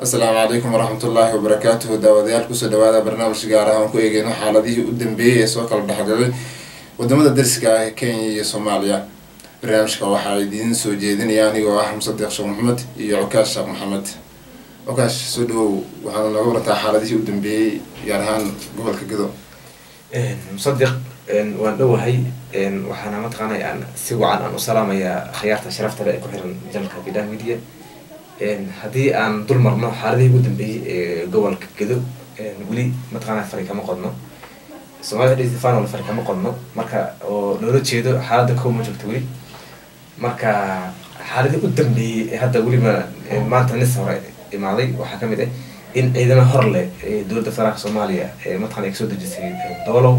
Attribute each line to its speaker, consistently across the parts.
Speaker 1: asalaamu calaykum waraxmatullaahi wabarakaatuhu daawadayaal kusoo dhawaada barnaamij gaar ah aan ku eegeyno xaaladihii u dambeeyey ee soo kala dhexgalay wadamada dariska ah ee kenya iyo soomaaliya barnaamijka waxaa idiin soo jeedinaya anigoo ah musadeeq sheekh maxamed iyo cokaash sheekh maxamed cokaash soo dhawow waxaana nooga warantaa xaaladihii u dambeeyey gaar ahaan gobolka gado
Speaker 2: musadiq waan dhowahay waxaana mataqaanay aan si wacan aan u salaamayaa khiyaarta sharafta le ee ku xiran janalka bidhan media haddii aan dul marno xaaladihii ugu dambeeyey ee gobolka gedo weli mataqaana fari kama qodno soomaalida dhis final fari kama qodno marka oo loola jeedo xaaladda kow ma joogto weli marka xaaladii u dambeeyey ee hadda weliba maanta nis hore imaaday waxaa kamid ah in ciidamo hor leh ee dowladda federaalka soomaaliya ee mataqana ay kasoo dejisay doolow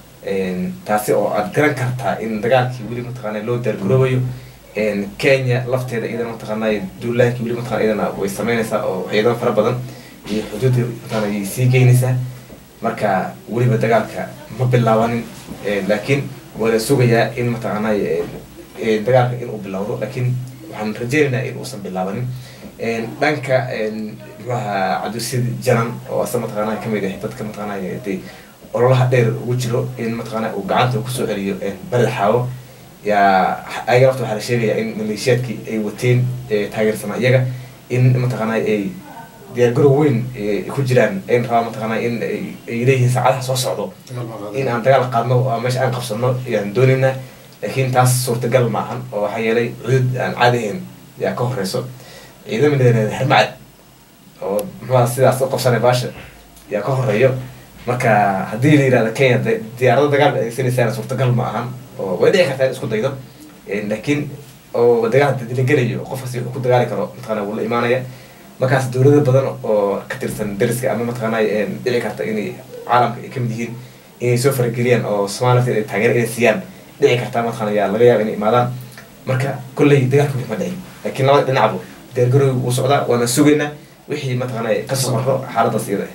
Speaker 2: taasi oo aad garan kartaa in dagaalkii weli mataqaana loo daargaroobayo kenya lafteeda iyadana mataqaanay duulaankii weli mataqana iyadana way sameynaysaa oo ciidamo fara badan iyo xuduudda mataqana ayay sii geynaysaa marka weliba dagaalka ma bilaabanin laakiin waa la sugayaa in mataqaanay dagaalka inuu bilowdo laakiin waxaan rajeynaynaa in uusan bilaabanin dhanka muxuaha cabdisid janan oo asa mataqaana kamid ah dadka mataqaanay de ololaha dheer ugu jiro in mataqaana uu gacanta kusoo celiyo beled xaawo yaa ayaga lafta waxaa la sheegayaa in maleeshiyaadkii ay wateen taageersanaa iyaga in mataqaana ay diyaargarow weyn ku jiraan ayn rabaa mataqaana in ay leeyihiin saacadaha soo socdo in aan dagaal qaadno oo meesha aan qabsano ayaan doonaynaa laakiin taas suurtagal maahan oo waxaa yeelay cudud aan caadi ahayn yaa ka horeyso ciidama leedahay hermacad oo muxuha sidaas u qabsanay baasha yaa ka horeeyo marka haddii la yihahdo kenya diyaarado dagaal ba adeegsanaysaana suurtagal ma ahan oo way dhici kartaa in isku daydo laakiin oo dagaal dilagelayo qofkasi wuxuu ku dagaali karo mataqana wuu la imaanaya markaas dowlado badan oo ka tirsan dariska ama mataqaana dhici karta inay caalamka ay kamid yihiin inay soo farageliyaan oo somalia ay taageero inay siiyaan dhici kartaa mataqana yaa laga yaaba inay imaadaan marka kolley dagaalka wixi ma dhicin laakiin labada dhinacbu diyaargarowga wuu socdaa waana sugaynaa wixii mataqaana kasoo marro xaaladaas iyada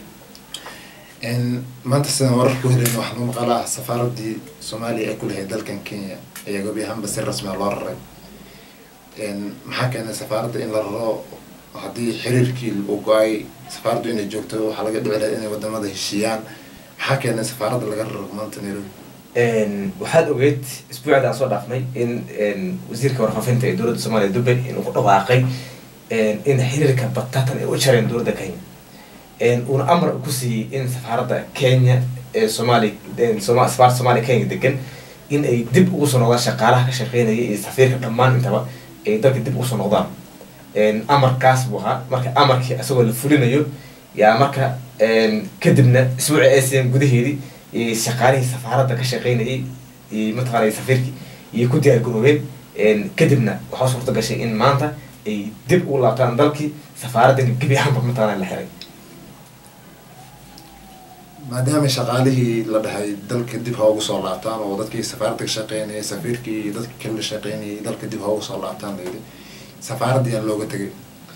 Speaker 1: maanta sidaan warar ku helayna waxaa lagu maqalaa safaaradii soomaaliya ee ku lahayd dalkan kenya ayaa gobi ahaanba si rasmia loo raray maxaa keenay safaaradda in la raro haddii xiriirkii uu go-ay safaaraddu inay joogto waxaa laga dhici lahay inay wadamada heshiiyaan maxaa keenay safaaradda laga raro maanta nairobi
Speaker 2: waxaad ogeyd isbuucda aan soo dhaafnay in wasiirka warfaafinta ee dowladda soomaaliya dubay inuu ku dhawaaqay in xiriirka batatan ay u jareen dowladda kenya uuna amar ku siiyey in safaaradda kenya ee soomaali safaaradda soomaaliya kenya degan in ay dib ugu soo noqdaan shaqaalaha ka shaqeynaya iyo safiirka dhammaan intaba ay dalka dib ugu soo noqdaan amarkaas buu ahaa marka amarkii isagoo la fulinayo yaa marka kadibna isbuuci asian gudaheedii shaqaalihii safaaradda ka shaqeynayay mataqaana safiirkii iyo ku diyaar garoobeen kadibna waxaa suurta gashay in maanta ay dib ugu laabtaan dalkii safaaradda gebi ahaanba mataqaana la xiray
Speaker 1: maadaama shaqaalihii la dhahay dalka dib ha ugu soo laabtaan oo dadkii safaaradda ka shaqeynayay safiirkii iyo dadkii kale la shaqeynayay dalka dib ha ugu soo laabtaan layidhi safaaraddii aan looga tegay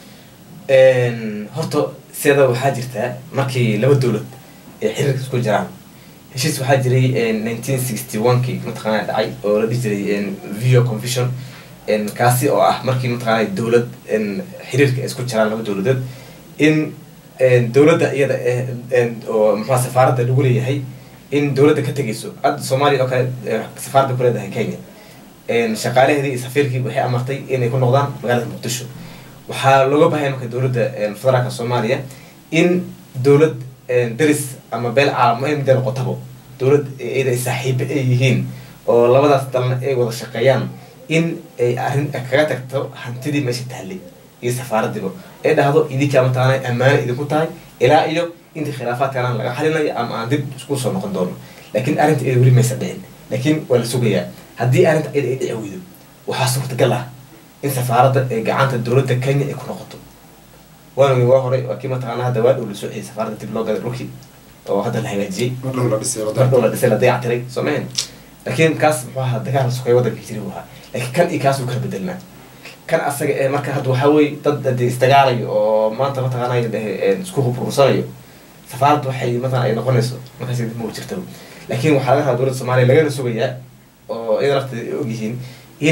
Speaker 2: horta sida waxaa jirtaa markii laba dowlad ee xiriirka isku jiraan heshiis waxaa jiray nineteen sixty one kii mataqaana dhacay oo la dhihi jiray video confusion kaasi oo ah markii mataqaana dowlad xiriirka ay isku jiraan laba dowladood in dowladda iyada oo muxua safaaradda lagu leeyahay in dowladda ka tegayso hadda soomaaliya oo kale safaaradda ku leedahay kenya shaqaalaheedii iyo safiirkii waxay amartay inay ku noqdaan magaalada muqdisho waxaa looga bahaya marka dowladda federaalka soomaaliya in dowlad daris ama beel caalam ay midda noqotabo dowlad iyada ay saaxiibo ay yihiin oo labadaas dalna ay wada shaqeeyaan in ay arrin kaga tagto hantidii meesha taallay iyo safaaraddiiba ay dhahdo idinkaa mataqaana ammaano idinku tahay ilaa iyo intii khilaafaadkaana laga xalinayo ama aan dib isku soo noqon doono laakiin arrinta iyada weli maysa dhicin laakiin waa la sugayaa haddii arrinta iyada ay dhici weydo waxaa suurtagal ah in safaaradda ay gacanta dowladda kenya ay ku noqoto waana waa horay waa kii mataqaana hadda waa dhow la soo celiyay safaaradda dib loo gaday dhulkii oo hadda la hagaajiyey
Speaker 1: mar dhow la dhisay
Speaker 2: mar dhow la dhisay la dayac tiray soo mahan laakiin kaas muxuu ahaa dagaal sokay waddanka jiri buu ahaa laakiin kan iyo kaas uu kala bedelnaa kan asaga ee marka hadda waxaa weye dad ade isdagaalayo oo maanta mataqaana dhehe isku hubrursanayo safaaradda waxay mataqana ay noqonayso markaas dib ma jirta laakiin waxaa laga rabaa dowladda soomaaliya lagana sugayaa oo iyada lafteeda ay ogyihiin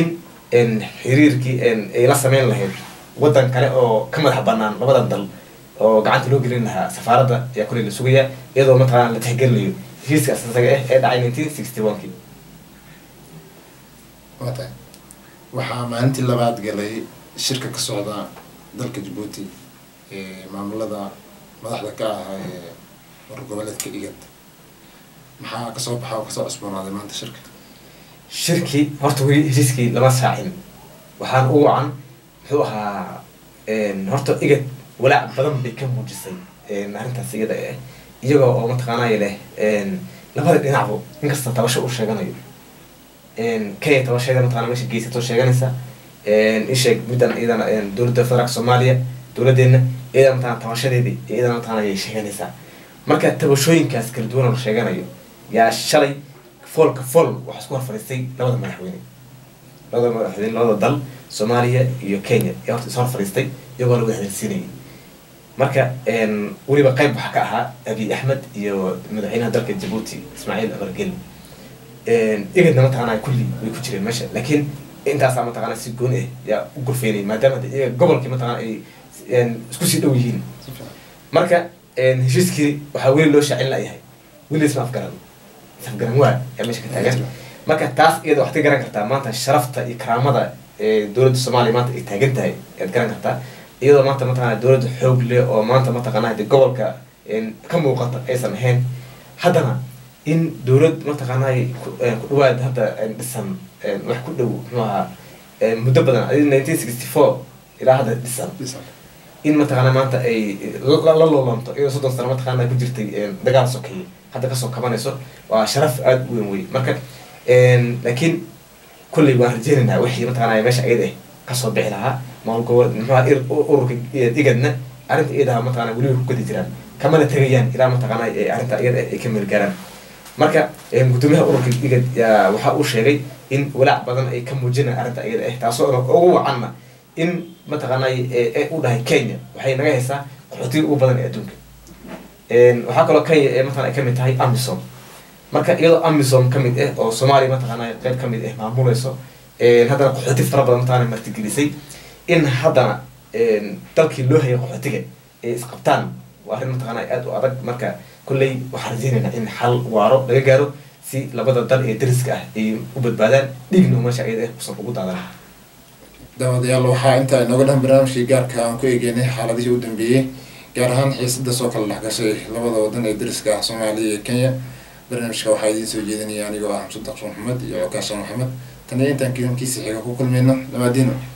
Speaker 2: in xiriirkii ay la sameyn lahayd waddan kale oo ka madax banaan labadan dal oo gacanta loo gelin lahaa safaaradda ayaa kuley la sugayaa iyadoo mataqaana la tixgelinayo heshiiskaas isaga ah ee dhacay nineteen sixty one kii
Speaker 1: waa tahay waxaa maalintii labaad galay shirka ka socda dalka jabuuti ee maamulada madaxda ka ah ee war goboleedka igad maxaa kasoo baxa oo kasoo cusboonaaday maanta shirka
Speaker 2: shirkii horta weli heshiiskii lama saacin waxaan u wacan muxuu ahaa horta igad walaac badan bay ka muujisay arrintaas iyada ah iyagoo oo mataqaanaya leh labada dhinacbo inkasta tabasho uu sheeganayo kenya tabasheeda mataqana meesha geysato sheeganaysa isheeg middan iyadana dowladda federaalka soomaaliya dowladdeena iyadana mataqana tabashadeedii iyadana mataqana ayay sheeganaysaa marka tabashooyinkaas kala duwan oo la sheeganayo yaa shalay foolka fool waxaa isku horfadhiistay labada madaxweyne labada madaxweyne labada dal soomaaliya iyo kenya yaa horta is hor fadhiistay iyagoo lagu hadalsiinayay marka weliba qayb waxaa ka ahaa abiy axmed iyo madaxweynaha dalka jabuuti ismaaciil abargel igadna mataqaana kulli way ku jireen meesha laakiin intaasaa mataqaana si gooni ah yaa u gurfeynay maadaama de iyaga gobolkii mataqana ay isku sii dhow yihiin marka heshiiskii waxaa weli loo shaacin layahay weli isma afgaran isafgaran waa yaa meesha ka taagan marka taas iyada waxaad ka garan kartaa maanta sharafta iyo karaamada ee dowladda soomaaliya maanta ay taagan tahay ayaad garan kartaa iyadoo maanta mataqana dowladda xoog leh oo maanta mataqana de gobolka ka muuqata aysan ahayn haddana in dowlad mataqaanay ku dhawaad hadda dhisan wax ku dhow muxuu ahaa muddo badan adi nineteen sixty four ilaa hadda dhisan in mataqaana maanta ay la loolanto iyadoo soddon sano mataqaana ku jirtay dagaal sokeeye hadda kasoo kabanayso waa sharaf aada u weyn wey marka laakiin kulley waan rajeynaynaa wixii mataqaana meesha ayada ah kasoo bixi lahaa maamul gobol muxuha ururka igadna arrinta iyadaha mataqana weliba ku gadi jiraan kamana tegayaan ilaa mataqaana arrinta iyada ay ka meel gaaraan marka gudoomiyaha ururka igad yaa waxa uu sheegay in walaac badan ay ka muujinayaan arrinta iyada ah taasoo ugu wacanna in mataqaanay u dhahay kenya waxay naga haysaa qaxootiga ugu badan ee adduunka waxaa kaloo kenya ee mataqana ay kamid tahay amisom marka iyadoo amisom kamid ah oo soomaaliya mataqaana qayb kamid ah maamuleyso haddana qaxooti fara badan mataqana martigelisay in haddana dalkii loo hayay qaxootiga ay isqabtaan waa arrin mataqaana aada u adag marka kolley waxaan rajeynaynaa in xal waaro laga gaaro si labada dal ee dariska ah ay u badbaadaan dhiigna meesha ayada usan ugu daadan
Speaker 1: daawadayaal waxaa intaa inooga dhan barnaamijkii gaarka aan ku eegeynay xaaladihii u dambeeyey gaar ahaan xiisada soo kala dhexgashay labada wadan ee dariska ah soomaaliya iyo kenya barnaamijka waxaa idiin soo jeedinaya anigoo ah xamsud daqsho maxamed iyo cokaasha maxamed tan iyo intaan kidankiisa xiga ku kulmayno dhamaadiino